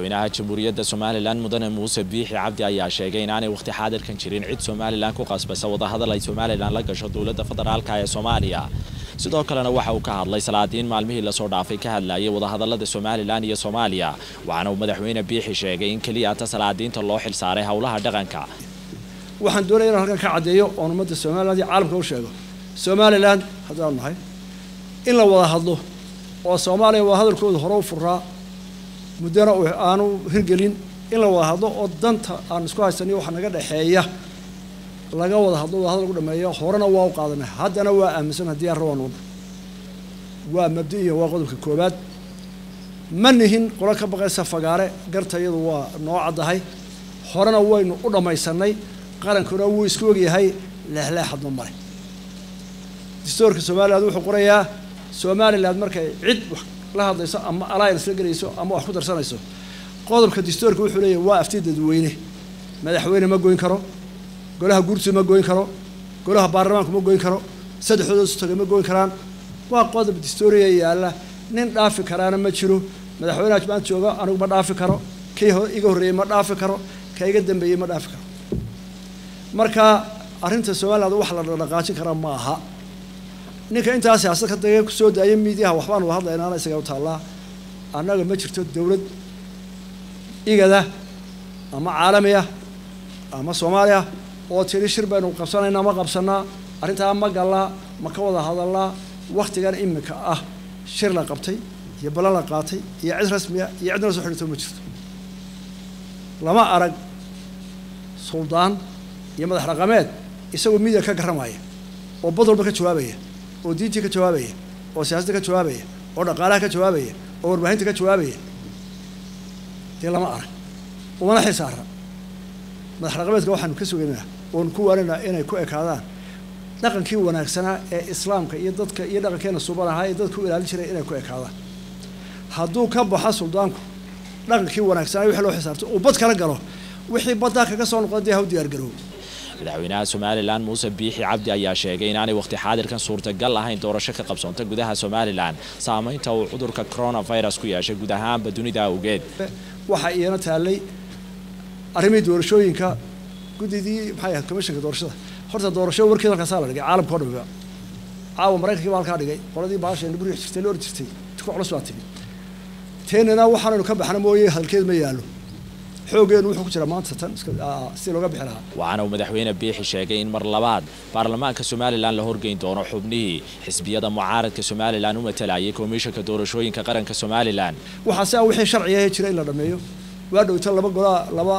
madaxweynaha jamhuuriyadda somalilan mudane muuse biixi cabdi ayaa sheegay inaanay wakhti xaadirkan jirin cid somalilan ku qasbasa wadahadal ay somalilan la gasho dowladda federaalka ee soomaaliya sidoo kalena waxa uu ka hadlay salaadiin maalmihii lasoo dhaafay ka hadlayay wadahadalada somalilan iyo soomaaliya waxaana uu madaxweyne biixi sheegay in keliya ta salaadiinta loo xilsaaray howlaha dhaqanka waxaan doonaya inaan halkan ka caddeeyo oon ummadda somaliland iyo caalamka u sheego somalilan haddaanu nahay in la wada hadlo oo soomaaliya wada hadalkooda hore u furaa muddana aanu hirgelin in la wada hadlo oo danta aan isku haysaniyo waxa naga dhexeeya laga wada hadlo wada hadal lagu dhameeyo horena waa u qaadanay haddana waa aaminsan haddii aan rabaan wadno waa mabdi-iyo waa qodobka koobaad ma nihin qolo ka baqaysa fagaare garta iyadu waa noo caddahay horena waynu u dhammaysanay qarankuna wuu isku ogyahay leexleexadma male dastuurka somaliland wuxuu qorayaa somaliland markay cid wax la hadlayso ama alliance la gelayso ama wax ku darsanayso qodobka dastuurka wuxuu leeyahay waa afti dadweyne madaxweyne ma goyn karo golaha guurtidu ma goyn karo golaha baarlamaanku ma goyn karo saddexdooda isu tagay ma goyn karaan waa qodob dastuuriya yaalla nin dhaafi karaana ma jiro madaxweynaha maanta jooga anigu ma dhaafi karo kii iga horreeyey ma dhaafi karo ka iga dambeeyey ma dhaafi karo marka arrinta somaliland wax la dhaqaajin karaa ma aha ninka intaa siyaasad ka dagee kusoo daaya miidiyaha waxbaan wada hadlaynaana isaga u taallaa annaga ma jirto dowlad igada ama caalamiya ama soomaaliya oo tiri shir baynu qabsanaynaa ma qabsanaa arrintaa ma gallaa ma ka wada hadallaa waktigan imika ah shir la qabtay iyo ballan la qaatay iyo cid rasmiya iyo cidna la soo xidhito ma jirto lama arag suldaan iyo madax dhaqameed isagoo miidiya ka garramaya oo bad walba ka jawaabaya oo diintii ka jawaabaya oo siyaasadda ka jawaabaya oo dhaqaalaha ka jawaabaya oo warbaahinta ka jawaabaya dee lama arag umana xil saara madax dhaqameedka waxaanu ka sugaynaa oonu ku waaninaa inay ku ekaadaan dhaqankii wanaagsanaa ee islaamka iyo dadka iyo dhaqankeena suban ahaa ee dadka u ilaalin jiray inay ku ekaadaan hadduu ka baxo suldaanku dhaqankii wanaagsanaa wixii loo xisaabtay uu bad kala galo wixii baddaa kaga soo noqda dee ha u diyaargaroobo madaxweynaha somalilan muuse biixi cabdi ayaa sheegay inaanay wakhti xaadirkan suurtagal ahayn doorasho ka qabsoonta gudaha somalilan saameynta uu cudurka coronavirus ku yeeshay guud ahaanba dunida awgeed waxaa iyana taallay arrimihii doorashooyinka guddidii maxay ahayd commissionka doorashada horta doorasho warkeeda halkaasaa la dhigay caalamka o dhamiba caawa maraykankii baa halkaa dhigay qoladii baasheena buri jirtay la or jirtay ku culus baa timi teenana waxaanaynu ka baxna mooye hadalkeed ma yaallo xoogeenu wuxuu ku jiraa maanta tan si looga bixi lahaa waxaana uu madaxweyne biixi sheegay in mar labaad baarlamaanka somalilan la horgeyn doono xubnihii xisbiyada mucaaradka somalilan u matalayay komishanka doorashooyinka qaranka somalilan waxaa si a wixii sharciga jira in la dhameeyo waa dhowta laba golaa laba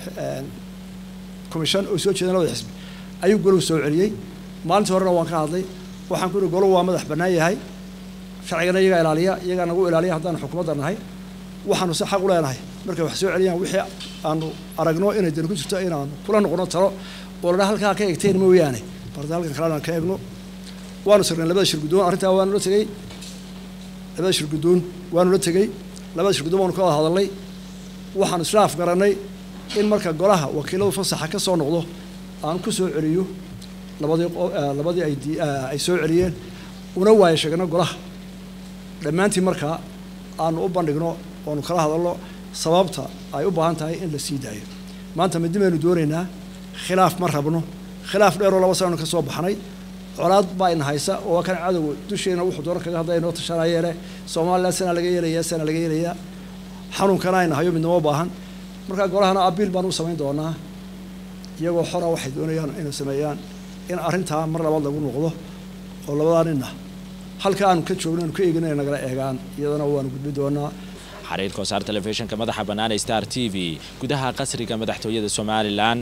commission oo soo jeedeen labada xisbi ayuu goluhu soo celiyey maalintii horena waan ka hadlay waxaan ku ihi goluhu waa madax bannaan yahay sharcigana iyagaa ilaaliya iyagaa nagu ilaaliya haddaanu xukuumadda nahay waxaanu si xaq u leenahay markay wax soo celiyaan wixii aanu aragno inay dani ku jirto inaanu kula noqono talo oo ladhaa halkaa ka egteen mooyaane barda halkan kalena aan ka egno waanu sirnay labada shir guddoon arrintaa waanu la tegey labada shir guddoon waanu la tegey labada shir guddoon waanu ka wada hadalnay waxaanu isla afgarannay in marka golaha wakiiladu fasaxa ka soo noqdo aan ku soo celiyo labadii labadii ay ay soo celiyeen una waayo sheegno golaha dhammaantii markaa aanu u bandhigno oonu kala hadalno sababta ay u baahan tahay in la sii daayo maanta midi baynu doonaynaa khilaaf ma rabno khilaaf dheeroo laba sananu ka soo baxnay colaad baa ina haysa oo kan cadowga dusheena wuxuu doona kaga hadlaya inoo tashanayeele somalilan sanaa laga yeelayaa sanaa laga yeelayaa xanuunkana ayna hayo midnimo baahan markaa golahana abiil baan u samayn doonaa iyagoo xora waxay doonayaan inay sameeyaan in arrintaa mar labaad lagu noqdo oo labadaa ninna halka aanu ka joogno aanu ka eegin inay nagala eegaan iyadana waanu gudbi doonaa xariir kosaar telefishinka madaxa bannaan ee star t v gudaha qasriga madaxtooyada somalilan